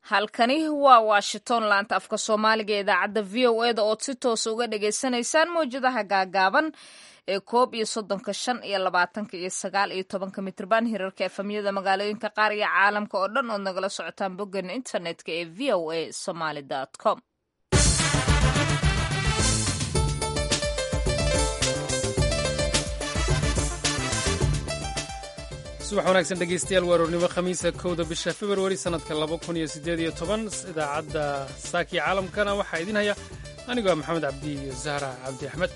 halkani waa washington laanta afka soomaaliga ee idaacadda v o eda ood si toosa uga dhagaysanaysaan mawjadaha gaagaaban ee koob iyo soddonka shan iyo labaatanka iyo sagaal iyo tobanka mitrban hirarka efamyada magaalooyinka qaar iyo caalamka oo dhan ood nagala socotaan boggan internetka ee v o a somaly com subax wanaagsan dhegeystayaal waa aroornimo khamiisa kowda bisha februari sannadka laba kun iyo siddeed iyo toban idaacadda saakiya caalamkana waxaa idin haya anigoo ah maxamed cabdi iyo zahra cabdi axmed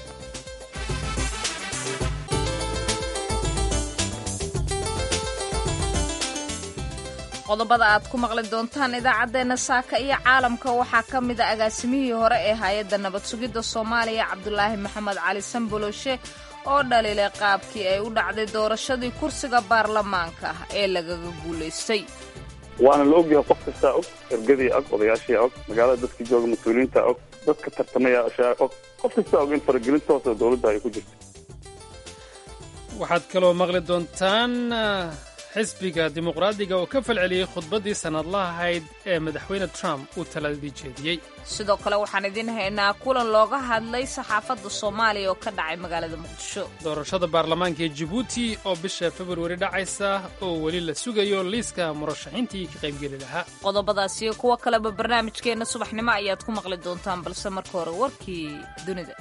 qodobada aad ku maqli doontaan idaacaddeenna saaka iyo caalamka waxaa ka mid a agaasimihii hore ee hay-adda nabad sugidda soomaaliya cabdulaahi maxamed cali samboloshe oo dhaliilay qaabkii ay u dhacday doorashadii kursiga baarlamaanka ah ee lagaga guulaystay waana la ogyahay qof kastaa og ergadii og odayaashii og magaalada dadkii jooga mas-uuliyiinta og dadka tartamayaashaa og qof kastaa og in faragelin toosa dowladda ay ku jirto waxaad kaloo maqli doontaan xisbiga dimuqraadiga oo ka falceliyey khudbaddii sannadlaha ahayd ee madaxweyne trump uu taladii jeediyey sidoo kale waxaan idiin haynaa kulan looga hadlay saxaafadda soomaaliya oo ka dhacay magaalada muqdisho doorashada baarlamaanka ee jibuuti oo bisha februari dhacaysa oo weli la sugayo liiska murashaxiintii ka qaybgeli lahaa qodobadaas iyo kuwo kaleba barnaamijkeenna subaxnimo ayaad ku maqli doontaan balse marka hore warkii dunida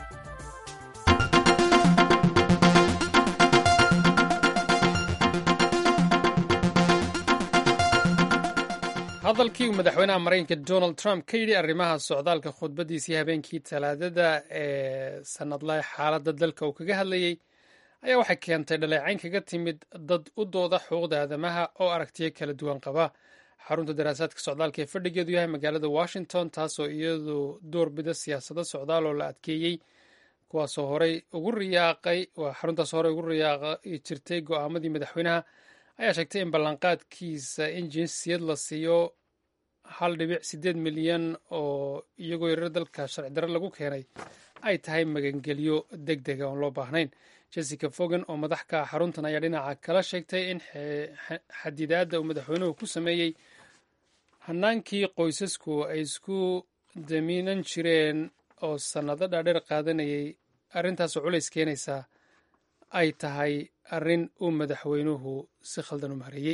hadalkii uu madaxweynaha maraykanka donald trump ka yidhi arrimaha socdaalka khudbaddiisii habeenkii talaadada ee sannadlaha xaaladda dalka uu kaga hadlayey ayaa waxay keentay dhaleecayn kaga timid dad u dooda xuquuqda aadamaha oo aragtiyo kala duwan qaba xarunta daraasaadka socdaalka ee fadhigeedu yahay magaalada washington taasoo iyadu doorbida siyaasado socdaal oo la adkeeyey kuwaasoo horey ugu riyaaqay waa xaruntaas horey ugu riyaaqi jirtay go'aamadii madaxweynaha ayaa sheegtay in ballanqaadkiisa in jinsiyad la siiyo hal dhibic siddeed milyan oo iyagoo yarar dalka sharci darre lagu keenay ay tahay magangelyo deg dega oon loo baahnayn jessica fogan oo madax ka ah xaruntan ayaa dhinaca kala sheegtay in xadidaadda uu madaxweynuhu ku sameeyey hanaankii qoysasku ay isku damiinan jireen oo sannado dhaadheer qaadanayay arrintaasoo culays keenaysa ay tahay arrin uu madaxweynuhu si khaldan u maareeyey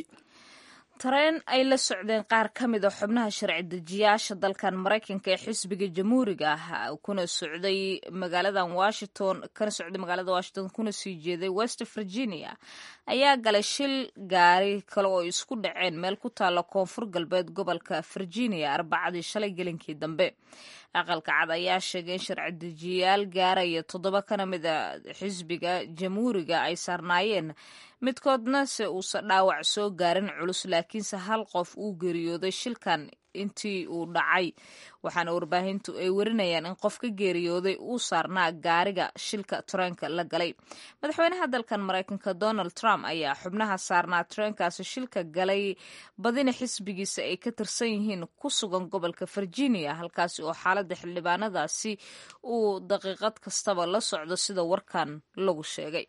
tareen ay la socdeen qaar ka mid a xubnaha sharci dejiyaasha dalkan maraykanka ee xisbiga jamhuuriga ah kuna socday magaaladan washington kana socday magaalada washington kuna sii jeeday west virginia ayaa galay shil gaari kale oo isku dhaceen meel ku taalla koonfur galbeed gobolka virginia arbacadii shalay gelinkii dambe aqalka cad ayaa sheegay in sharci dejiyayaal gaaraya toddoba kana mid a xisbiga jamhuuriga ay saarnaayeen midkoodna se uusa dhaawac soo gaarin culus laakiinse hal qof uu geeriyooday shilkan intii uu dhacay waxaana warbaahintu ay warinayaan in qof ka geeriyooday uu saarnaa gaariga shilka tareenka la galay madaxweynaha dalkan maraykanka donald trump ayaa xubnaha saarnaa tareenkaasi shilka galay badina xisbigiisa ay ka tirsan yihiin ku sugan gobolka virginia halkaasi oo xaaladda xildhibaanadaasi uu daqiiqad kastaba la socdo sida warkan lagu sheegay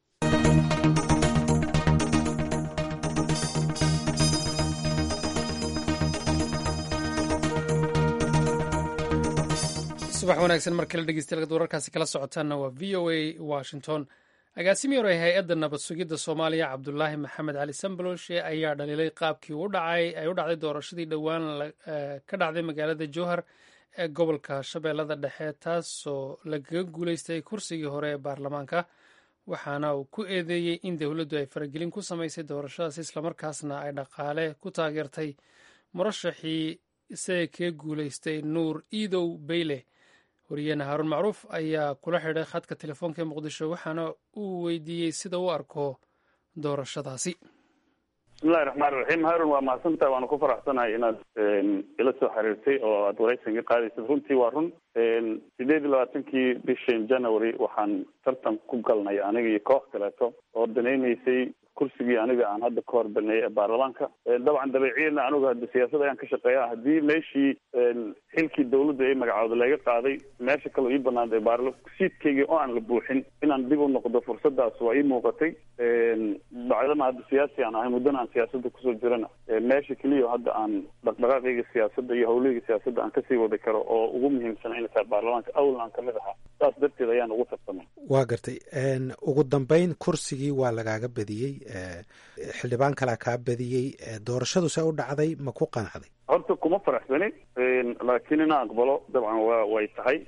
subax wanaagsan mar kale dhegeystayaal wararkaasi kala socotaanna waa v o a washington agaasimii hore hay-adda nabad sugidda soomaaliya cabdulaahi maxamed cali sambaloshe ayaa dhaliilay qaabkii u dhacay ay u dhacday doorashadii dhowaan ka dhacday magaalada jowhar ee gobolka shabeellada dhexe taasoo lagaga guuleystay kursigii hore ee baarlamaanka waxaana uu ku eedeeyey in dowladdu ay faragelin ku samaysay doorashadaas islamarkaasna ay dhaqaale ku taageertay murashaxii isaga kaga guuleystay nuur iidow beyle wariyeene haaruun macruuf ayaa kula xidhay khadka telefoonka ee muqdisho waxaana uu weydiiyey sida u arko doorashadaasi bismillahi raxmaan raxiim haarun waa mahadsantahay waana ku faraxsanahay inaad ila soo xiriirtay oo aad waraysan ka qaadaysad runtii waa run sideed iyo labaatankii bishan january waxaan tartan ku galnay aniga iyo koox kaleeto oo danaynaysay kursigii aniga aan hadda ka hor baneeyay ee baarlamaanka dabcan dabeeciyana anigu hadda siyaasad ayaan ka shaqeeya haddii meeshii xilkii dawladda ay magacooda laga qaaday meesha kaleo ii banaantay baarla siidkaygii oo aan la buuxin inaan dib u noqdo fursadaas waa ii muuqatay bacdama hadda siyaasi aan ahay muddana aan siyaasadda kusoo jirana meesha keliya hadda aan dhaqdhaqaaqayga siyaasadda iyo hawlahayga siyaasadda aan kasii wadi karo oo ugu muhiimsan inay tahay baarlamaanka awlan aan kamid ahaa saas darteed ayaan ugu tartamay waa gartay ugu dambeyn kursigii waa lagaaga badiyey xildhibaan kalaa kaa badiyey doorashadu se u dhacday ma ku qanacday horta kuma faraxsani laakiin inaan aqbalo dabcan wa way tahay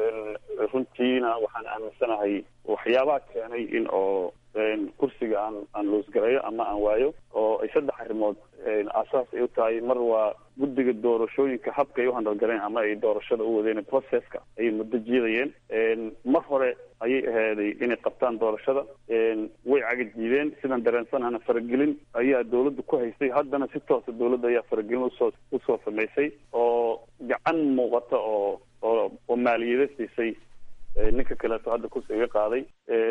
runtiina waxaan aaminsanahay waxyaabaha keenay in oo kursiga aan aan loosgarayo ama aan waayo oo ay saddex arrimood aasaas ay u tahay mar waa guddiga doorashooyinka habka ay u handalgaleen ama ay doorashada u wadeen processka ayay muddo jiidayeen mar hore ayay ahaaday inay qabtaan doorashada way caga diideen sidaan dareensanahana faragelin ayaa dawladda ku haysay haddana si toosa dawladda ayaa faragelin usoo usoo samaysay oo gacan muuqata oo oo oo maaliyada siisay ninka kaleeto hadda kursi iga qaaday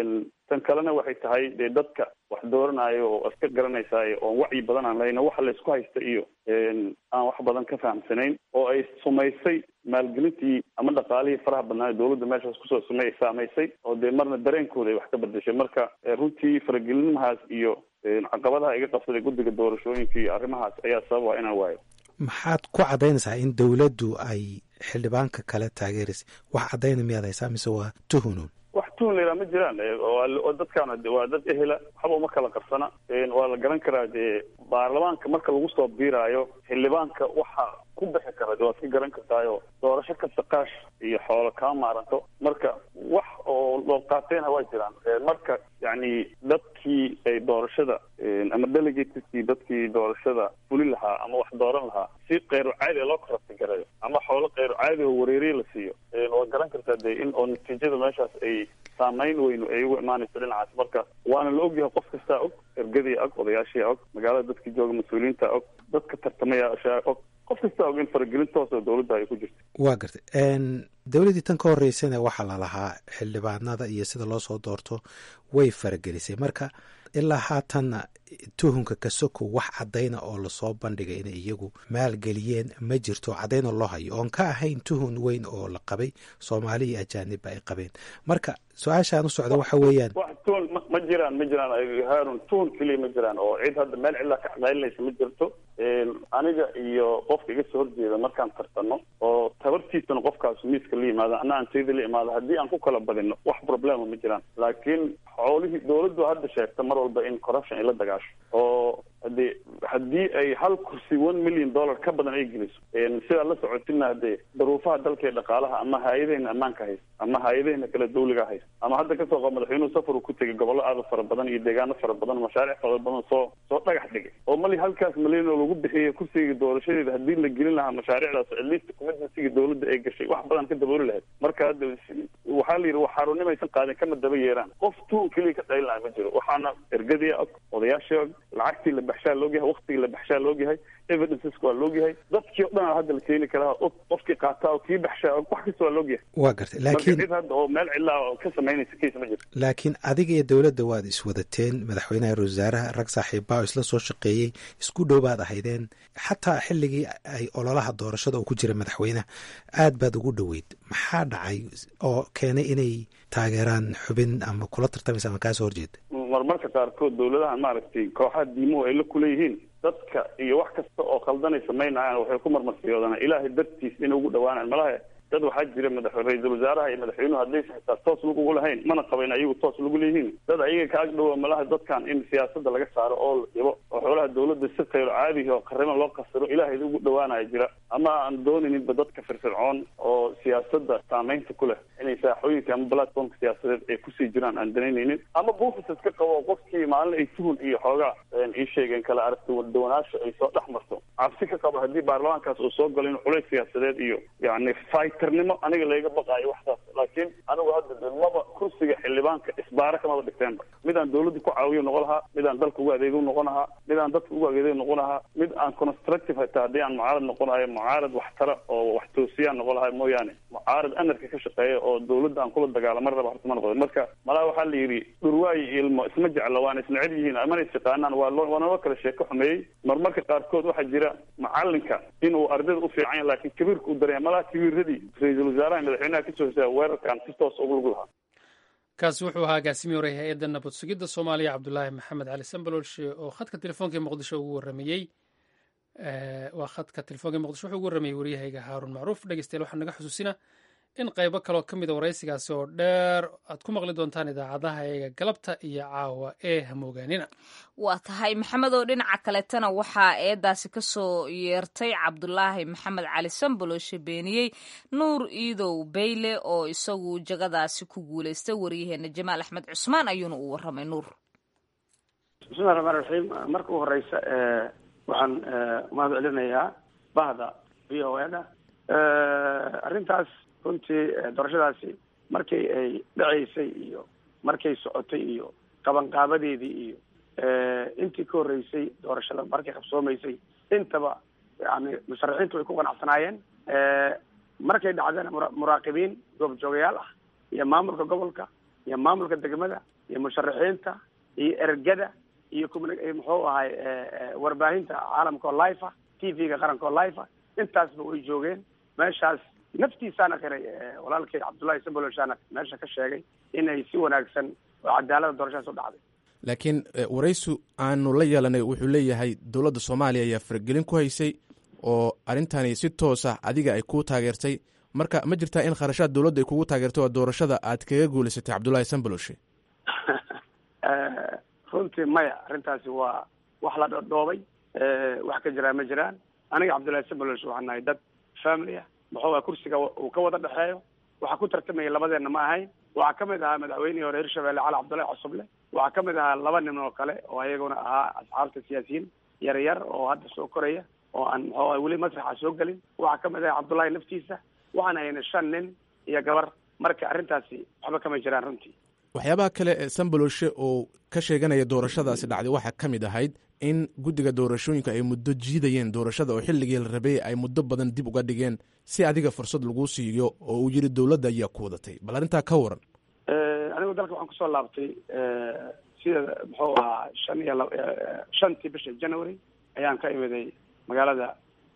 tan kalena waxay tahay dee dadka wax dooranayo oo iska garanaysaay oon wacyi badan aan lahayno waxa laysku haysta iyo aan wax badan ka fahamsanayn oo ay sumaysay maalgelintii ama dhaqaalihii faraha badnaa dawladda meeshaas kusoo sumay saamaysay oo dee marna dareenkooda ay wax ka bedeshay marka runtii faragelinimahaas iyo caqabadaha iga qabsaday guddiga doorashooyinka iyo arrimahaas ayaa sababa inaan waayo maxaad ku caddaynaysaa in dawladdu ay xildhibaanka kale taageeraysay wax caddayna miyaad haysaa mise waa tuhunuun wax tuhun la yidhaha ma jiraan oo dadkaan waa dad ehela waxba uma kala qarsana waa la garan karaa dee baarlamaanka marka lagu soo biiraayo xildhibaanka waxa ku bixi kara de waad ka garan kartaayo doorasho kasta qaash iyo xoolo kama maaranto marka wax oo loo qaateenha waa jiraan marka yacni dadkii ay doorashada ama delegateskii dadkii doorashada fuli lahaa ama wax dooran lahaa si keyru caadi loo korabti garayo ama xoolo keyru caadi oo wareeriye la siiyo waad garan kartaa dee in oo natiijada meeshaas ay saamayn weynu ay ugu imaanayso dhinacaas marka waana la ogyahay qof kastaa og ergadii og odayaashii og magaalada dadkii jooga mas-uuliyiinta og dadka tartamayaashaa og qof kastaa og in faragelin toosoo dawladda ay ku jirto waa gartay dowladdii tan ka horreysana waxaa lalahaa xildhibaanada iyo sida loo soo doorto way faragelisay marka ilaa haatanna tuhunka kasoko wax caddayna oo lasoo bandhigay inay iyagu maalgeliyeen ma jirto caddayna loo hayo oon ka ahayn tuhun weyn oo la qabay soomaali iyo ajaanibba ay qabeen marka su-aashaan u socda waxa weeyaan wax tuhun ma jiraan ma jiraan haarun tuhun keliya ma jiraan oo cid hadda meel cidlaa ka caqaylinaysa ma jirto aniga iyo qofka iga soo horjeeda markaan tartano oo tabartiisana qofkaas miiska la yimaado ana aan tayda la imaado haddii aan ku kala badino wax problema ma jiraan laakiin xoolihii dawladdu hadda sheegta mar walba in corruption ay la dagaasho oo hadee haddii ay hal kursi one million dollar ka badan ay geliso sidaa la socotina hadee daruufaha dalka ee dhaqaalaha ama hay-adaheyna ammaanka haysta ama hay-adaheyna kale dawliga haysta ama hadda kasoo qab madaxweynuhu safaru ku tegay gobollo aada fara badan iyo deegaano fara badan mashaariic fara badan soo soo dhagax dhigay oo mali halkaas malyan oo lagu bixiyay kursiga doorashadeeda haddii la gelin lahaa mashaariicdaas at least commitmentsiga dawladda ay gashay wax badan ka dabooli lahayd marka hadda waxaa la yidhi xaarunimaysan qaadin kama daba yeeraan qof tuun keliya ka qaylin laha ma jiro waxaana ergadii og odayaashii og lacagtii la baxshaa loogyahay waktigii la baxshaa loogyahay evidenceska waa loogyahay dadkii o dhan hadda la keeni karaa og qofkii qaataa oo kii baxshaa og wax kasta waa loogyahay waa gartay marka laakiin cid hadda oo meel cidlaa oo ka samaynaysa case ma jirto laakiin adiga iyo dowladda waad iswadateen madaxweynaha ra wasaaraha rag saaxiibbaa oo isla soo shaqeeyey isku dhow baad ahaydeen xataa xilligii ay ololaha doorashada uu ku jira madaxweynaha aad baad ugu dhoweyd maxaa dhacay oo keenay inay taageeraan xubin ama kula tartamaysa ama kaa soo horjeeda marmarka qaarkood dawladahan maaragtay kooxaha diimuhu ay la kuleeyihiin dadka iyo wax kasta oo khaldanay samaynayaan waxay ku marmarsiyoodaan ilaahay dartiis inay ugu dhawaanaan malaha dad waxaa jira madax ra-iisul wasaaraha iyo madaxweynuhu haddaysa xitaa toos lagugu lahayn mana qabayn ayagu toos lagu leeyihiin dad ayaga ka agdhowa malaha dadkan in siyaasadda laga saaro oo la dhibo oo xoolaha dawladda si khayro caadihi oo qarimo loo qasiro ilaahay ugu dhawaanaya jira ama aan doonaninba dadka firfircoon oo siyaasadda saamaynta ku leh inay saaxooyinka ama platformka siyaasadeed ay kusii jiraan aan danaynaynin ama buufis iska qabo qofkii maalin ay tuhun iyo xoogaa ii sheegeen kala aragti wadawanaasha ay soo dhex marto cabsi ka qabo haddii baarlamaankaas uu soo galo in culays siyaasadeed iyo yani fighter-nimo aniga layga baqaayo waxtaas laakiin anigu hadda maba kursiga xildhibaanka isbaara kamaba dhigteenba midaan dawladda ku caawiyo noqon lahaa midaan dalka ugu adeego noqon lahaa midaan dadka ugu adeego noqon lahaa mid aan constructive hataa haddii aan mucaarad noqonayo mucaarad waxtara oo wax toosiyaan noqon lahaa mooyaane mucaarad anarka ka shaqeeya oo dawladda aan kula dagaalama raba horta ma noqdo marka malaha waxaa la yidhi dhurwaayi ilmo isma jecla waana isneceb yihiin mana isyaqaanaan waa loo waa naloo kala sheeko xumeeyey marmarka qaarkood waxaa jira macalinka inuu ardayda u fiican yahay laakiin kabiirka u dareenya malaha kabiiradii ra-iisul wasaaraha madaxweynaha kasoo hosaya weerarkan si toos ugu lug lahaa kaasi wuxuu ahaa agaasimiye hore hay-adda nabad sugidda soomaaliya cabdulaahi maxamed cali sambalolshe oo khadka telefoonka ee muqdisho ugu warramayey waa khadka telefoonka ee muqdisho wuxuu ugu warramayey waryahayga haaruun macruuf dhegeystayaal waxaan naga xusuusinaa in qaybo kaloo ka mida waraysigaasi oo dheer aad ku maqli doontaan idaacadaha eega galabta iyo caawa ee hamoogaanina waa tahay maxamed oo dhinaca kaletana waxaa eedaasi kasoo yeertay cabdulaahi maxamed cali samboloshe beeniyey nuur iidow beyle oo isagu jagadaasi ku guuleystay waryaheena jamaal axmed cusmaan ayuuna u warramay nuur bismillahi raxmaan raxiim marka u horeysa waxaan umahad celinayaa bahda v o eda arrintaas runtii doorashadaasi markii ay dhaceysay iyo markay socotay iyo qabanqaabadeedii iyo intii ka horreysay doorashada markay qabsoomaysay intaba yani musharaxiintu way ku qanacsanaayeen markay dhacdana mura muraaqibiin goobjoogayaal ah iyo maamulka gobolka iyo maamulka degmada iyo musharaxiinta iyo ergada iyo communi- muxuu ahay warbaahinta caalamka oo life ah t v-ga qaranka oo life ah intaasba way joogeen meeshaas naftiisaana qiray walaalkay cabdullahi samboloshaana meesha ka sheegay inay si wanaagsan oo cadaalada doorashadaas u dhacday laakiin waraysu aanu la yeelanay wuxuu leeyahay dowladda soomaaliya ayaa faragelin ku haysay oo arrintani si toosa adiga ay kuu taageertay marka ma jirtaa in kharashaad dowladda ay kugu taageertay oo doorashada aad kaga guulaysatay cabdullahi samboloshe runtii maya arrintaasi waa wax la dhodhoobay wax ka jiraa ma jiraan aniga cabdullahi samboloshe waxaan nahay dad family ah muxuu kursiga uu ka wada dhexeeyo waxaa ku tartamaya labadeena ma ahayn waxaa kamid ahaa madaxweynihii hore hirshabelle cali cabdullahi cosoble waxaa kamid ahaa laba nin oo kale oo ayaguna ahaa asxaabta siyaasiyiin yar yar oo hadda soo koraya oo aan muxuu weli masraxa soo gelin waxaa kamid ahaa cabdullahi naftiisa waxaan hayna shan nin iyo gabar marka arrintaasi waxba kama jiraan runtii waxyaabaha kale ee samboloshe oo ka sheeganaya doorashadaasi dhacday waxaa ka mid ahayd in guddiga doorashooyinka ay muddo jiidayeen doorashada oo xilligii la rabay ay muddo badan dib uga dhigeen si adiga fursad laguu siiyo oo uu yidhi dowladda ayaa ku wadatay bal arrintaa ka waran anigu dalka waxaan kusoo laabtay sida muxuu ahaa shan iyo lab shantii bisha january ayaan ka imiday magaalada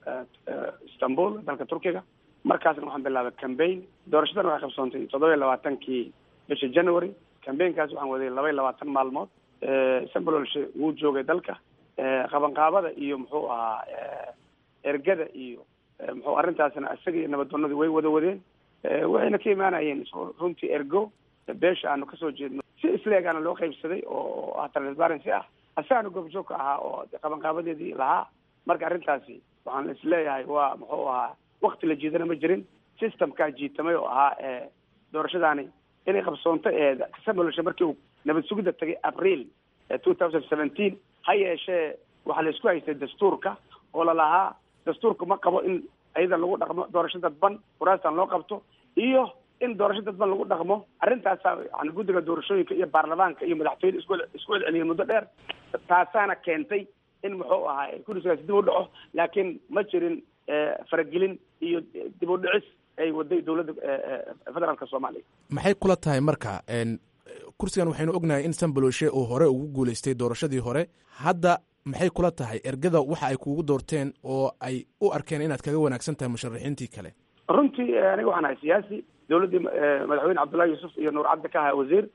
istanbul dalka turkiga markaasna waxaan bilaabay cambaign doorashadana waxay qabsoontay toddoba iyo labaatankii bisha january cambaign-kaas waxaan waday laba iyo labaatan maalmood sambololshe wuu joogay dalka qabanqaabada iyo muxuu ahaa ergada iyo muxuu arrintaasna isaga iyo nabaddoonadii way wada wadeen waxayna ka imaanayeen runtii ergo beesha aanu kasoo jeedno si isleegaana loo qaybsaday oo ah transparency ah asagaana goobjoog ka ahaa oo qabanqaabadeedii lahaa marka arrintaasi waxaan isleeyahay waa muxuu ahaa wakti la jiidana ma jirin systemkaa jiitamay oo ahaa doorashadaani inay qabsoonto ee samboloshe markii uu nabad sugidda tagay april two thousand seventeen ha yeeshee waxaa la isku haystay dastuurka oo lalahaa dastuurka ma qabo in ayada lagu dhaqmo doorasho dadban kuraastan loo qabto iyo in doorasho dadban lagu dhaqmo arrintaasaa yani guddiga doorashooyinka iyo baarlamaanka iyo madaxtooyada isku isku celceliyay muddo dheer taasaana keentay in muxuu ahaa kursigaasi dib u dhaco laakiin ma jirin faragelin iyo dib u dhicis ay waday dowladda federaalka soomaaliya maxay kula tahay marka kursigan waxaynu ognahay in samboloshe uu hore ugu guulaystay doorashadii hore hadda maxay kula tahay ergada waxa ay kugu doorteen oo ay u arkeen inaad kaga wanaagsan tahay musharaxiintii kale runtii aniga waxaan ahay siyaasi dowladdii madaxweyne cabdullahi yuusuf iyo nuur cabdi ka ahaa wasiir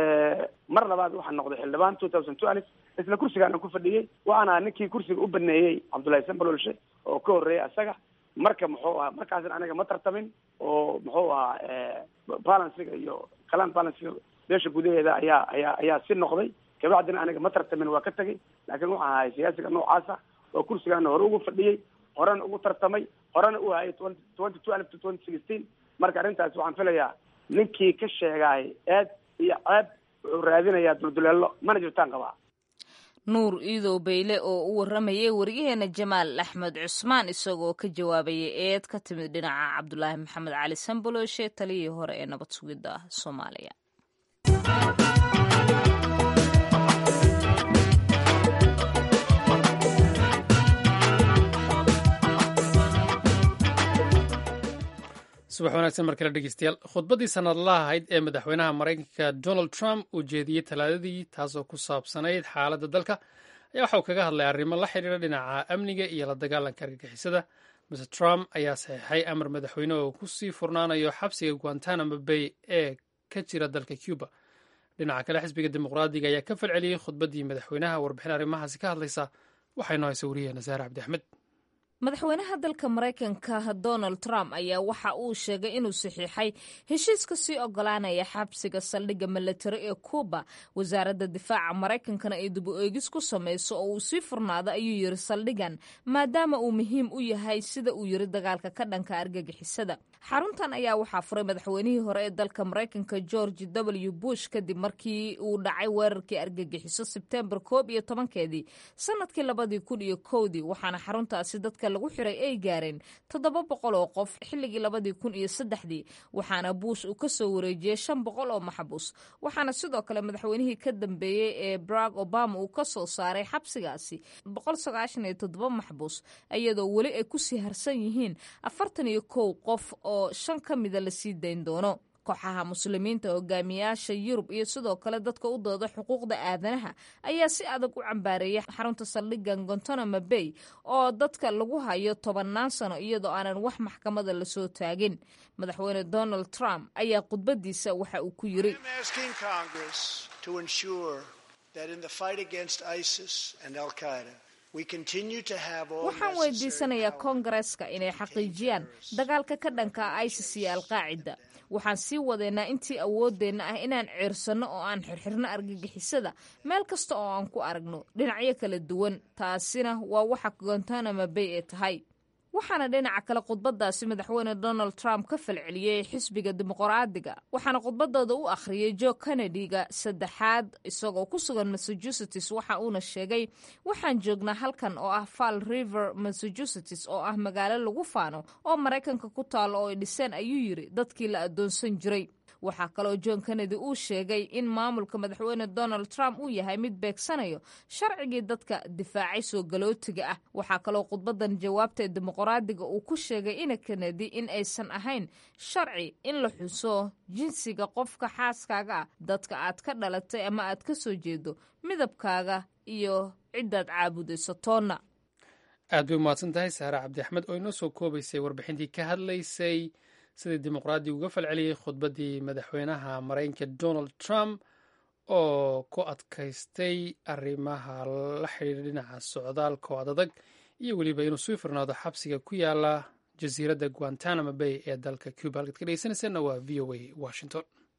mar labaad waxaan noqday xildhibaan two thousand two alif isla kursigaan aan ku fadhiyey waxaan ahaa ninkii kursiga u baneeyey cabdullahi sambololshe oo ka horreeyay asaga marka muxuu ahaa markaasna aniga ma tartamin oo muxuu ahaa balansiga iyo kalaan balansiga beesha gudaheeda ayaa ayaa ayaa si noqday kabacdina aniga ma tartamin waa ka tegay laakiin waxaan ahay siyaasiga noocaasa oo kursigaana hore ugu fadhiyey horena ugu tartamay horena u hayay twenty two alif to twenty sixteen marka arrintaas waxaan filayaa ninkii ka sheegaay eed iyo ceeb wuxuu raadinayaa dulduleelo mana jirtaan qabaa nuur iidow bayle oo u warramayay waryaheena jamaal axmed cusmaan isagoo ka jawaabayay eed ka timid dhinaca cabdulaahi maxamed cali samboloshe taliyii hore ee nabad sugidda soomaaliya subax wanaagsan mar kale dhegeystayaal khudbaddii sanadlaha ahayd ee madaxweynaha maraykanka donald trump uu jeediyey talaadadii taasoo ku saabsanayd xaaladda dalka ayaa waxa uu kaga hadlay arrimo la xidhiira dhinaca amniga iyo la dagaalanka argagixisada mr trump ayaa saxiixay amar madaxweyne oo ku sii furnaanayo xabsiga guantanamo bay ee ka jira dalka cuba dhinaca kale xisbiga dimuqraadiga ayaa ka falceliyey khudbaddii madaxweynaha warbixin arrimahaasi ka hadlaysa waxay noo haysa wariyaheena saare cabdi axmed madaxweynaha dalka maraykanka donald trump ayaa waxa uu sheegay inuu saxiixay heshiiska sii ogolaanaya xabsiga saldhigga milatari ee kuuba wasaaradda difaaca maraykankana ay dib u eegis ku samayso oo uu sii furnaado ayuu yiri saldhigan maadaama uu muhiim u yahay sida uu yiri dagaalka ka dhanka argagixisada xaruntan ayaa waxaa furay madaxweynihii hore ee dalka maraykanka george w bush kadib markii uu dhacay weerarkii argagixiso sebtembar koob iyo tobankeedii sanadkii labadii kun iyo kowdii waxaana xaruntaasi dadka lagu xiray ay gaareen toddoba boqol oo qof xilligii labadii kun iyo saddexdii waxaana buush uu ka soo wareejiyey shan boqol oo maxbuus waxaana sidoo kale madaxweynihii ka dambeeyey ee barack obama uu ka soo saaray xabsigaasi boqol sagaashan iyo toddoba maxbuus iyadoo weli ay kusii harsan yihiin afartan iyo kow qof oo shan ka mida lasii dayn doono kooxaha muslimiinta hogaamiyaasha yurub iyo sidoo kale dadka u dooda xuquuqda aadanaha ayaa si adag u cambaareeyay xarunta saldhigan gontanamo bay oo dadka lagu hayo tobannaan sano iyadoo aanan wax maxkamada lasoo taagin madaxweyne donald trump ayaa khudbadiisa waxa uu ku yiri waxaan weydiisanayaa koongareeska inay xaqiijiyaan dagaalka ka dhanka isis iyo alqaacida waxaan sii wadeynaa intii awooddeenna ah inaan ceersanno oo aan xirxirno argagixisada meel kasta oo aan ku aragno dhinacyo kala duwan taasina waa waxa gontanamo bay ee tahay waxaana dhinaca kale khudbadaasi madaxweyne donald trump ka falceliyey xisbiga dimuqraadiga waxaana khudbadooda u akhriyey jo kennedy-ga saddexaad isagoo ku sugan massachusetts waxa uuna sheegay waxaan joognaa halkan oo ah fall river massachusetts oo ah magaalo lagu faano oo maraykanka ku taalo oo ay dhiseen ayuu yiri dadkii la addoonsan jiray waxaa kaloo john kennedy uu sheegay in maamulka madaxweyne donald trump uu yahay mid beegsanayo sharcigii dadka difaacay soo galootiga ah waxaa kaloo khudbadan jawaabta ee dimuqraadiga uu ku sheegay ina kennedy in aysan ahayn sharci in la xuso jinsiga qofka xaaskaaga ah dadka aad ka dhalatay ama aad ka soo jeedo midabkaaga iyo ciddaad caabudayso toonna aad bay umahadsan tahay saare cabdi axmed oo inoo soo koobaysay warbixintii ka hadlaysay sidii dimuqraadi uga falceliyey khudbaddii madaxweynaha maraykanka donald trump oo ku adkaystay arrimaha la xidhiidha dhinaca socdaalka oo adadag iyo weliba inuu sii furnaado xabsiga ku yaala jasiiradda guantanamo bay ee dalka cuba halkaad ka dhegeysanaysaena waa v o a washington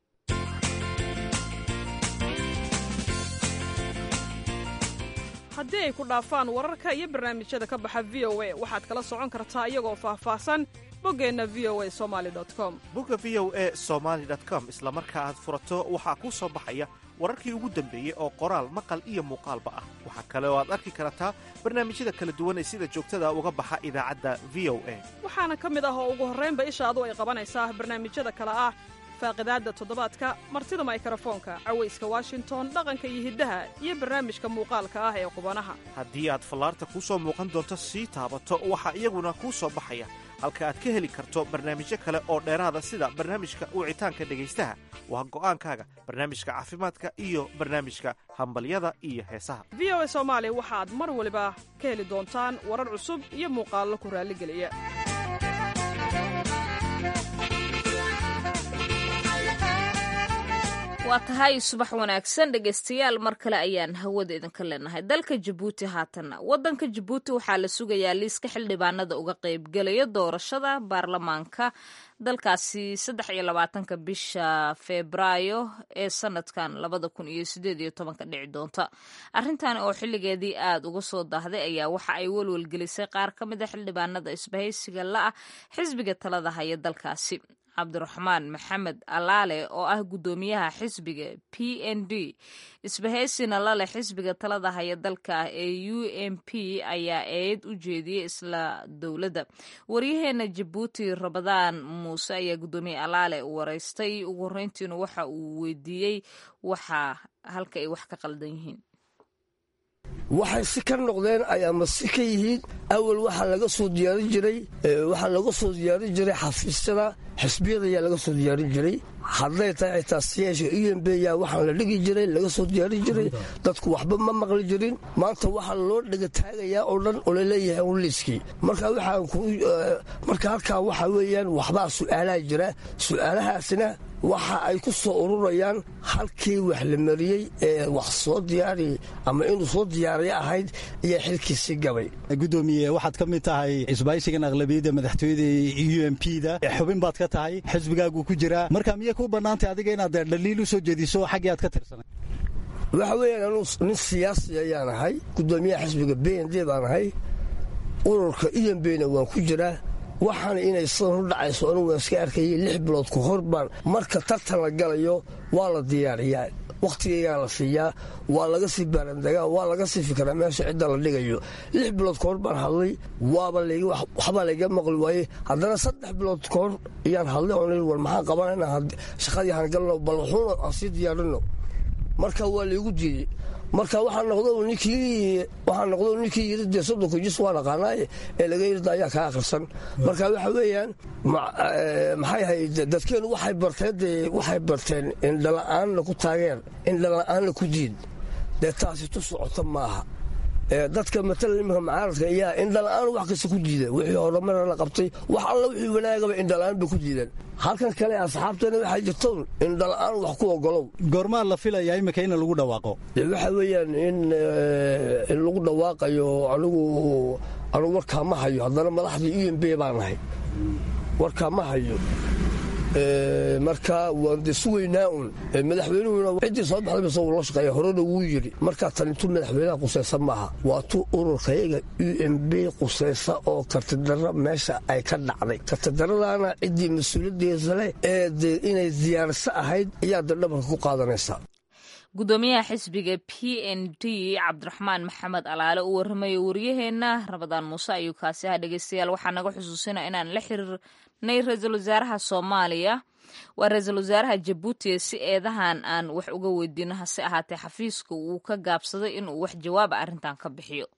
haddii ay ku dhaafaan wararka iyo barnaamijyada ka baxa v o a waxaad kala socon kartaa iyagoo faahfaahsan boggeenna v o a somali com bogga v o a somaali com isla marka aad furato waxaa kuu soo baxaya wararkii ugu dambeeyey oo qoraal maqal iyo muuqaalba ah waxaa kale oo aad arki kartaa barnaamijyada kala duwan ee sida joogtada uga baxa idaacadda v o a waxaana ka mid ah oo ugu horraynba ishaadu ay qabanaysaa barnaamijyada kale ah faaqidaadda toddobaadka martida maykrofoonka cawayska washington dhaqanka iyo hiddaha iyo barnaamijka muuqaalka ah ee qubanaha haddii aad fallaarta kuu soo muuqan doonto sii taabato waxaa iyaguna kuu soo baxaya halka aad ka heli karto barnaamijyo kale oo dheeraada sida barnaamijka wicitaanka dhegaystaha waa go'aankaaga barnaamijka caafimaadka iyo barnaamijka hambalyada iyo heesaha v o a soomaali waxaad mar waliba ka heli doontaan warar cusub iyo muuqaallo ku raalligeliya waa tahay subax wanaagsan dhegaystayaal mar kale ayaan hawada idinka leenahay dalka jabuuti haatanna wadanka jabuuti waxaa la sugayaa liiska xildhibaanada uga qaybgelaya doorashada baarlamaanka dalkaasi saddex iyo labaatanka bisha febraayo ee sanadkan labada kun iyo sideed iyo tobanka dhici doonta arrintan oo xilligeedii aada uga soo daahday ayaa waxa ay welwelgelisay qaar ka mid a xildhibaanada isbahaysiga la-ah xisbiga talada haya dalkaasi cabdiraxmaan maxamed alaale oo ah guddoomiyaha xisbiga p n d isbahaysina lale xisbiga talada haya dalka ee u m p ayaa eed u jeediyey isla dowladda waryaheena jabuuti rabadaan muuse ayaa guddoomiye alaale wareystay ugu horreyntiina waxa uu weydiiyey waxa halka ay wax ka qaldan yihiin waxay si ka noqdeen ayaama si ka yihiin awal waxaa laga soo diyaarin jiray waxaa laga soo diyaarin jiray xafiisyada xisbiyada ayaa laga soo diyaarin jiray hadday tahay xitaa siyaasha u m b yaa waxaan la dhigi jiray laga soo diyaarin jiray dadku waxba ma maqli jirin maanta waxaa loo dhega taagayaa oo dhan oo laleeyahay unliiskii marka waxaan marka halkaa waxaa weeyaan waxbaa su'aalaha jira su'aalahaasina waxa ay ku soo ururayaan halkii wax la mariyey ee wax soo diyaari ama inuu soo diyaariya ahayd iyo xilkiisii gabay gudoomiye waxaad ka mid tahay isbaaysigan aqlabiyadda madaxtooyada u m p da xubin baad ka tahay xisbigaagu ku jiraa marka miyay ku bannaantay adiga inaad dhaliil u soo jeediso xaggii aad ka tirsanay waxa weeyaan anuu nin siyaasi ayaan ahay gudoomiyaha xisbiga b n d baan ahay ururka u m b na waan ku jiraa waxaana inay sidan u dhacayso anugu waan iska arkayay lix bilood ka hor baan marka tartan la galayo waa la diyaariyaa wakhtigaygaa la siiyaa waa laga sii baarandagaa waa laga sii fikiraa meesha cidda la dhigayo lix bilood ka hor baan hadlay waaba waxbaa layga maqli waayey haddana saddex bilood ka hor ayaan hadlay oon war maxaan qabanayna shaqadii aan galno bal wuxuuna aan sii diyaarino marka waa laygu diiday marka waxaa noqdo ninkii waxaa noqdo ninkii yiri dee soddonka jis waa naqaanaaye ee laga yirida ayaa kaa akhrisan marka waxa weeyaan maxay ahayd dadkeenu waxay barteen dee waxay barteen indhala-aanna ku taageer indhala-aanna ku diid dee taasi tu socota maaha dadka matala iminka macaaradka ayaa indhala-aan wax kasta ku diida wixii horumara la qabtay wax alla wixii wanaagaba indhala-aan bay ku diideen halkan kale asxaabtana waxay jirto indhala-aan wax ku ogolow goormaa la filayaa imika in lagu dhawaaqo waxa weeyaan in in lagu dhawaaqayo anigu anigu warkaa ma hayo haddana madaxdii u m b baan ahay warkaa ma hayo marka waan de sugaynaa un madaxweynuhuna ciddii soo baxdayba isagoo la shaqeeya horena wuu yidhi markaa tanintu madaxweynaha qusaysa maaha waa tu ururkayaga u m b qusaysa oo kartidarra meesha ay ka dhacday kartidarradaana ciddii mas-uuliyaddeesa leh ee de inay diyaarso ahayd ayaa de dhabarka ku qaadanaysaa gudoomiyaha xisbiga p n d cabdiraxmaan maxamed alaale uu warramayo wariyaheenna rabadaan muuse ayuu kaasi aha dhegeystayaal waxaa naga xusuusina inaan la xiriirnay ra-iisul wasaaraha soomaaliya waa ra-iisul wasaaraha jabuuti si eedahan aan wax uga weydiino hase ahaatee xafiiska uu ka gaabsaday inuu wax jawaaba arrintan ka bixiyo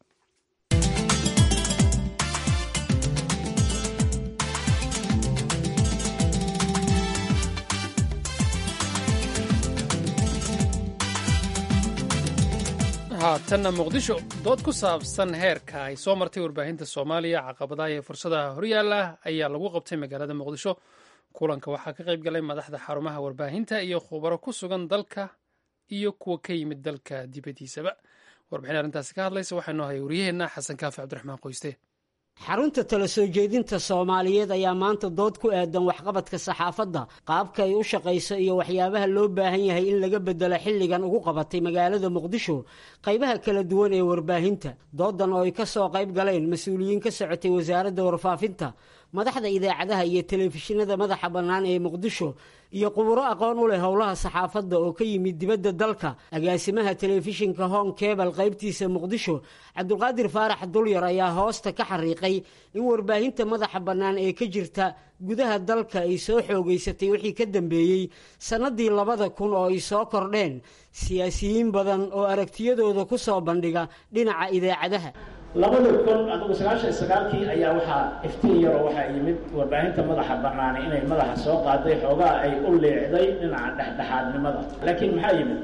haatanna muqdisho dood ku saabsan heerka ay soo martay warbaahinta soomaaliya caqabadaha iyo fursadaha horyaala ayaa lagu qabtay magaalada muqdisho kulanka waxaa ka qayb galay madaxda xarumaha warbaahinta iyo khubaro ku sugan dalka iyo kuwa ka yimid dalka dibaddiisaba warbixin arrintaasi ka hadlaysa waxaa noo haya waryaheenna xasan kaafi cabdiraxmaan qoyste xarunta tala soo jeedinta soomaaliyeed ayaa maanta dood ku aadan waxqabadka saxaafadda qaabka ay u shaqayso iyo waxyaabaha loo baahan yahay in laga bedelo xilligan ugu qabatay magaalada muqdisho qaybaha kala duwan ee warbaahinta doodan oo ay ka soo qayb galeen mas-uuliyiin ka socotay wasaaradda warfaafinta madaxda idaacadaha iyo telefishinada madaxa bannaan ee muqdisho iyo quburo aqoon u leh howlaha saxaafadda oo ka yimid dibadda dalka agaasimaha telefishinka hong kebal qaybtiisa muqdisho cabdulqaadir faarax dulyar ayaa hoosta ka xariiqay in warbaahinta madaxa bannaan ee ka jirta gudaha dalka ay soo xoogaysatay wixii ka dambeeyey sannadii labada kun oo ay soo kordheen siyaasiyiin badan oo aragtiyadooda ku soo bandhiga dhinaca idaacadaha labada kun adugu sagaashan sagaalkii ayaa waxaa iftiin yaroo waxaa yimid warbaahinta madaxa bannaani inay madaxa soo qaaday xoogaa ay u leecday dhinaca dhexdhexaadnimada laakiin maxaa yimid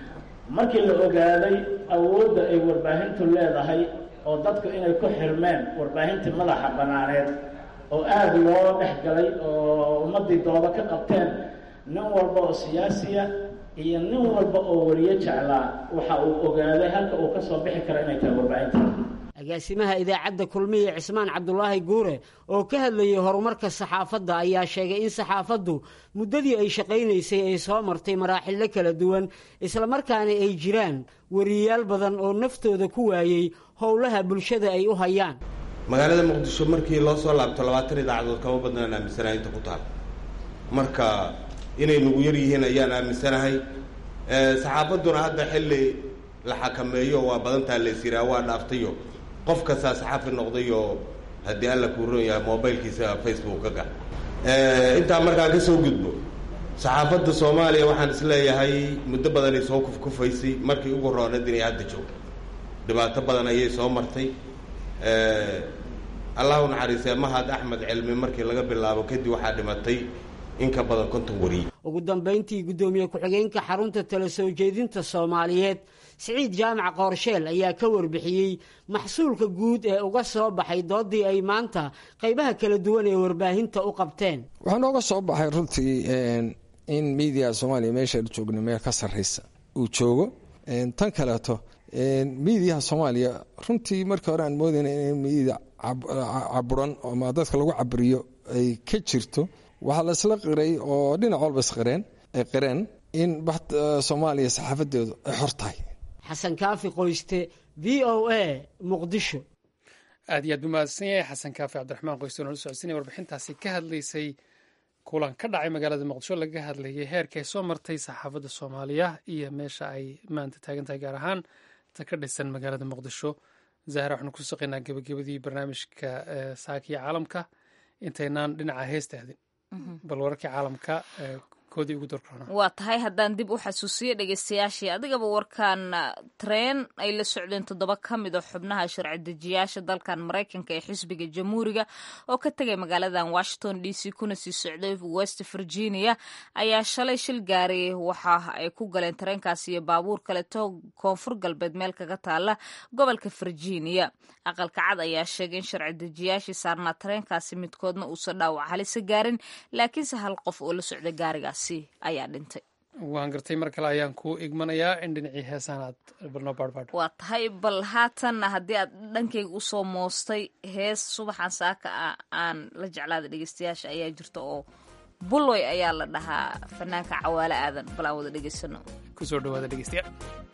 markii la ogaaday awoodda ay warbaahintu leedahay oo dadku inay ku xirmeen warbaahintii madaxa bannaaneed oo aada loo dhex galay oo ummaddii dooda ka qabteen nin walba oo siyaasiya iyo nin walba oo wariyo jeclaa waxa uu ogaaday halka uu ka soo bixi karo inay tahay warbaahinta agaasimaha idaacadda kulmiye cismaan cabdulaahi guure oo ka hadlayay horumarka saxaafadda ayaa sheegay in saxaafaddu muddadii ay shaqaynaysay ay soo martay maraaxillo kala duwan islamarkaana ay jiraan wariyayaal badan oo naftooda ku waayey howlaha bulshada ay u hayaan magaalada muqdisho markii loo soo laabto labaatan idaacadood kama badnaan aaminsanahay inta ku taal marka inay nagu yar yihiin ayaan aaminsanahay saxaafadduna hadda xilli la xakameeyo waa badantaa laysiraa waa dhaaftayo qof kastaa saxaafi noqdayoo haddii alla kuu ron yahay mobilkiisa facebook ka gal intaa markaan ka soo gudbo saxaafadda soomaaliya waxaan isleeyahay muddo badanay soo kufkufaysay markii ugu rooneed inay hadda joogto dhibaato badan ayay soo martay allahu naxariisee mahad axmed cilmi markii laga bilaabo kadib waxaa dhimatay in ka badan konton wariye ugu dambayntii guddoomiye ku-xigeenka xarunta tala soo jeedinta soomaaliyeed siciid jaamac qoorsheel ayaa ka warbixiyey maxsuulka guud ee uga soo baxay doodii ay maanta qaybaha kala duwan ee warbaahinta u qabteen waxaa nooga soo baxay runtii in miidiya soomaaliya meeshaanu joogno meel ka sarraysa uu joogo tan kaleeto miidiyaha soomaaliya runtii markii hore aan moodayna in miidiya caburan ama dadka lagu caburiyo ay ka jirto waxaa la isla qiray oo dhinac walba isqireen ay qireen in soomaaliya saxaafadeedu ay xor tahay xasan kaafi qoyste v o a muqdisho aad iyo aad buu mahadsan yahay xasan kaafi cabdiraxmaan qoyste oo nala socodsiinaya warbixintaasi ka hadlaysay kulan ka dhacay magaalada muqdisho laga hadlayay heerka ay soo martay saxaafadda soomaaliya iyo meesha ay maanta taagan tahay gaar ahaan ta ka dhisan magaalada muqdisho zahra waxaanu ku saqaynaa gebagabadii barnaamijka saakiya caalamka intaynaan dhinaca heesta aadin bal wararkii caalamka koodii ugu dorkorona waa tahay haddaan dib u xasuusiyo dhegeystayaashii adigaba warkan treen ay la socdeen toddoba ka mid oo xubnaha sharci dejiyaasha dalkan maraykanka ee xisbiga jamhuuriga oo ka tegay magaaladan washington d c kuna sii socday west virginia ayaa shalay shil gaari waxa ay ku galeen tareenkaasi iyo baabuur kaleto koonfur galbeed meel kaga taala gobolka virginia aqalka cad ayaa sheegay in sharci dejiyaashii saarnaa tareenkaasi midkoodna uusan dhaawac halisa gaarin laakiinse hal qof oo la socda gaarigaas ayaa dhintay waan gartay mar kale ayaan kuu igmanayaa in dhinacii heesaanaad balnoo baarbadh waa tahay bal haatanna haddii aad dhankayga usoo moostay hees subaxan saaka ah aan la jeclaada dhegeystayaasha ayaa jirta oo buloy ayaa la dhahaa fanaanka cawaale aadan bal aan wada dhegeysano kusoo dhawaada dhegeystayaal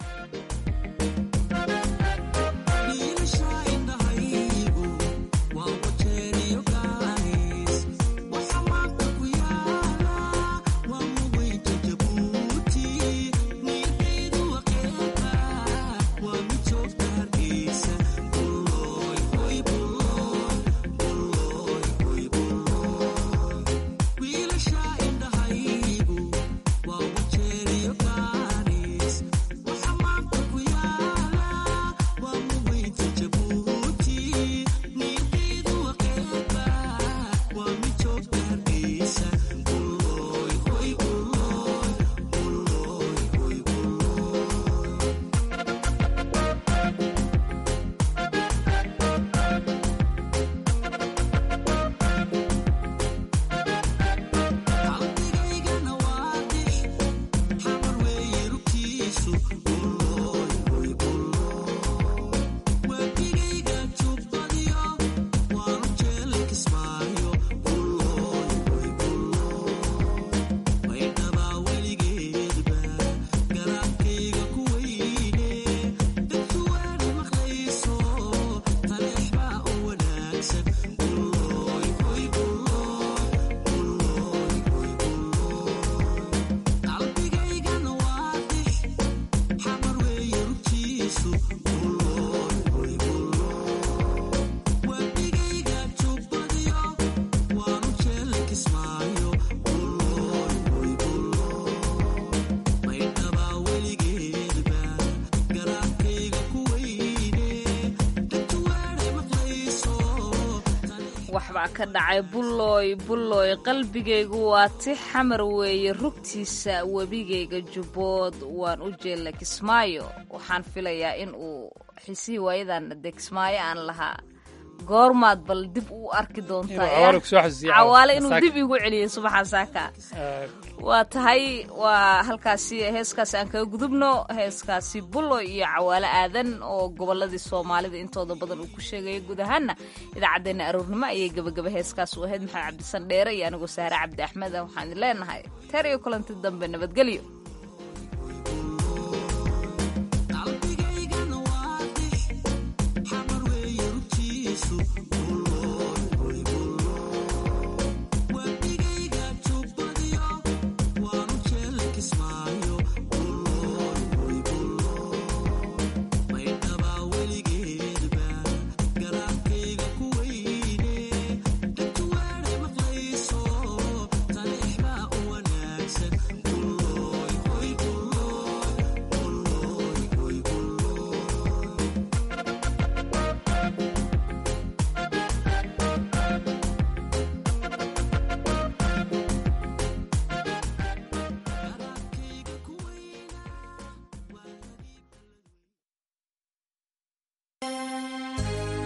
waxbaa ka dhacay bullooy bullooy qalbigaygu waa ti xamar weeye rugtiisa webigayga jubbood waan u jeella kismaayo waxaan filayaa in uu xisihii waayadan de kismaayo aan lahaa goormaad bal dib u arki doontaa cawaale inuu dib igu celiyay subaxan saaka waa tahay waa halkaasi heeskaasi aan kaga gudubno heeskaasi bullo iyo cawaale aadan oo goboladii soomaalida intooda badan uu ku sheegaya guud ahaana idaacaddeenna aroornimo ayay gebagaba heeskaas u ahayd maxamed cabdisan dheere iyo anigoo saare cabdi axmed waxaan idin leenahay teer iyo kulanti dambe nabadgelyo